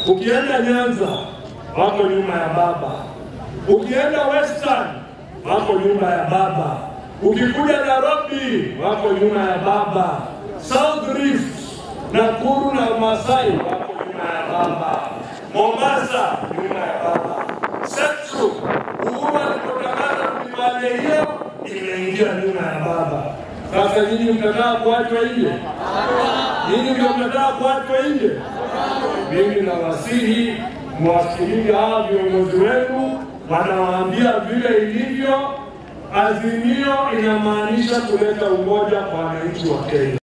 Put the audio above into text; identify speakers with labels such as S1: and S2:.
S1: Ukienda Nyanza wako nyuma ya baba, ukienda Western wako nyuma ya baba, ukikuja Nairobi wako nyuma ya baba, South Rift, Nakuru na Masai wako nyuma ya baba, Mombasa nyuma ya baba, Central Uhuru alipotangaza kulimale hiyo imeingia nyuma ya baba. Sasa nyinyi mtataka kuachwa nje? Nyinyi ndio mtataka kuachwa nje? Mimi nawasihi mwasikilize hawa viongozi wenu, wanawaambia vile ilivyo. Azimio inamaanisha kuleta umoja kwa wananchi wa Kenya.